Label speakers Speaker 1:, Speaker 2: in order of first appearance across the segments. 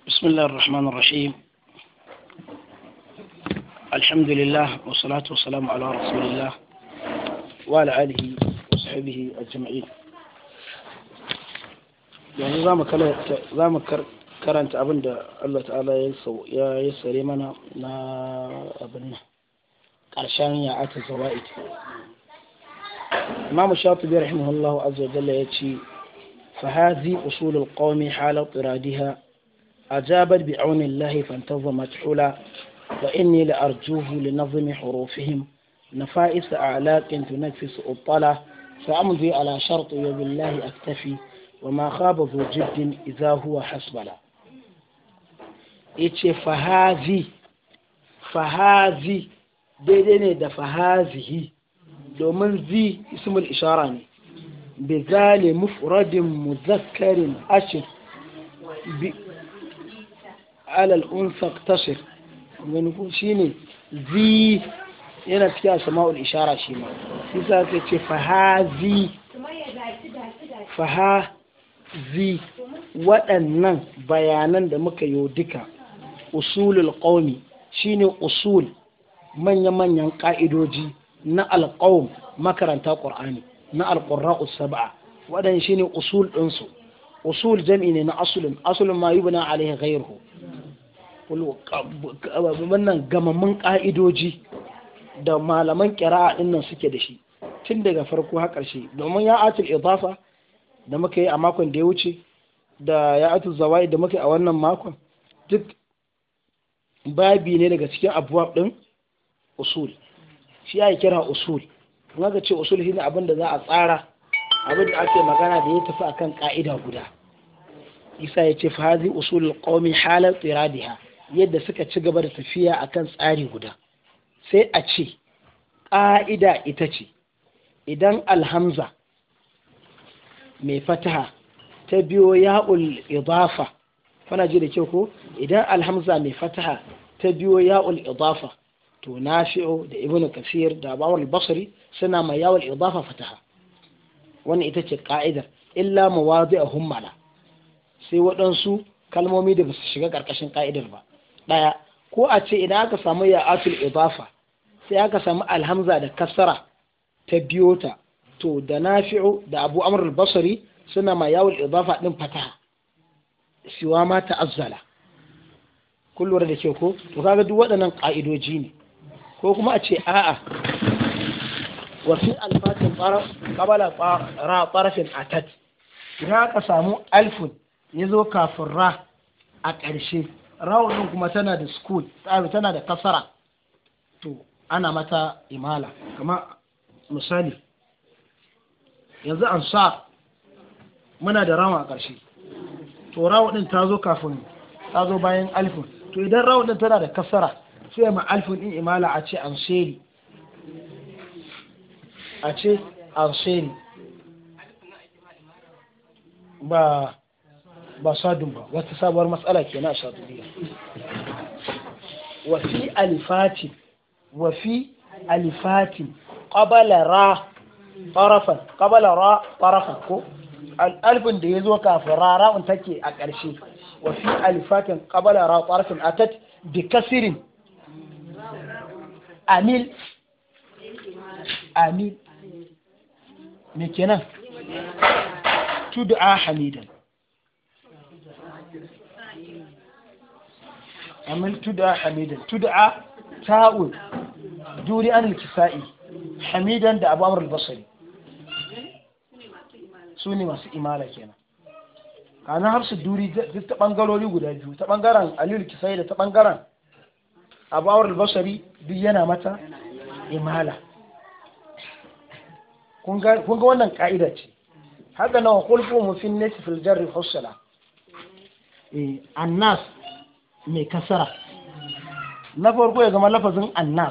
Speaker 1: بسم الله الرحمن الرحيم الحمد لله والصلاة والسلام على رسول الله وعلى آله وصحبه أجمعين yanzu za mu karanta abin da Allah ta'ala ya yi sare mana na abin nan ƙarshen ya ata zawa'id imamu shafi rahimahullah azza wa jalla ya ce فهذه أصول القوم حال اضطرادها أجابت بعون الله فانتظمت حلا وإني لأرجوه لنظم حروفهم نفائس أعلاق تنفس الطلا فأمضي على شرط وبالله أكتفي وما خاب ذو جد إذا هو حسبلا إيش فهذه فهذه daidai ne da fahazihi domin zi ismul ishara ne bizali mufradin muzakkarin ashir alal unsa tashir gani ko shine zi yana cikin asma'ul ishara shi ma shi sa ka ce fahazi fahazi waɗannan bayanan da muka yi duka usulul qaumi shine usul manya-manyan ƙa'idoji na alƙawun makaranta ƙur'ani na alƙurra'u saba'a waɗanda shine usul ɗinsu usul jam'i ne na asulun asulun ma yi buna alaihi ghairuhu wannan gamammun ƙa'idoji da malaman ƙira'a ɗin nan suke da shi tun daga farko har ƙarshe domin ya atul idafa da muka yi a makon da ya wuce da ya atul zawai da muka yi a wannan makon duk babi ne daga cikin abubuwa ɗin usul shi ya kira usul in aka ce usul shine abin da za a tsara abin da ake magana da ya tafi akan ka'ida guda isa ya ce fahazi usul qaumi halar tsiradiha yadda suka ci gaba da tafiya akan tsari guda sai a ce ƙa'ida ita ce idan alhamza mai fataha ta biyo ya'ul idafa kana ji da kyau ko idan alhamza mai fataha ta biyo ya'ul idafa to nafi'u da ibn kasir da bawal basri suna mai yawal idafa fataha wannan ita ce ka'idar illa mawadi'ahum mala sai waɗansu kalmomi da basu shiga ƙarƙashin ka'idar ba ɗaya ko a ce idan aka samu ya'atul idafa sai aka samu alhamza da kasara ta biyo ta to da nafi'u da abu amr al-basri suna mai yawal idafa din fataha siwa ma ta'azzala kullum da ke ko to kaga duk waɗannan ƙa'idoji ne ko kuma a ce a'a wa fi alfatin qabala ra tarafin atat idan aka samu alfun ya zo kafin ra a ƙarshe rawun kuma tana da school tana da kasara to ana mata imala kama misali yanzu an sa muna da rawa a ƙarshe to rawun din ta zo kafin ta zo bayan alfun to idan rawun din tana da kasara sai ma alfin din imala a ce anseri a ce anseri ba ba sadun ba wata sabuwar matsala ke na shaduriya wa fi alifati wa fi alifati qabala ra tarafan qabala ra tarafan ko alfin da ya zo kafin ra ra'un take a ƙarshe wa fi alifatin qabala ra tarafin atat bi kasirin amil amil me kenan tud'a hamidan amil tud'a hamidan tud'a ta'ul duri an al-kisa'i hamidan da abu amr al-basri su ne masu imala kenan kana har su duri ta bangarori guda biyu ta bangaren aliyu kisai da ta bangaren abu awar albasari duk yana mata imala kun ga wannan ka'ida ce haka nawa kulfu mufin nasi fil jarri hussala annas mai kasara na farko ya zama lafazin annas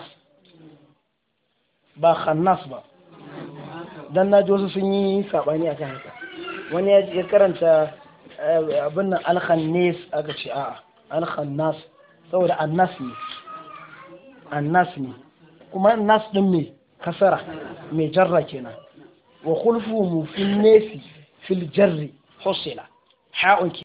Speaker 1: ba khannas ba dan na ji wasu sun yi sabani akan haka wani ya karanta abin nan alkhannis aka ce a'a alkhannas saboda annas ne annas ne kuma nas din mai kasara mai jarra kenan wa khulfu mu fil nasi fil jarri husila ha'un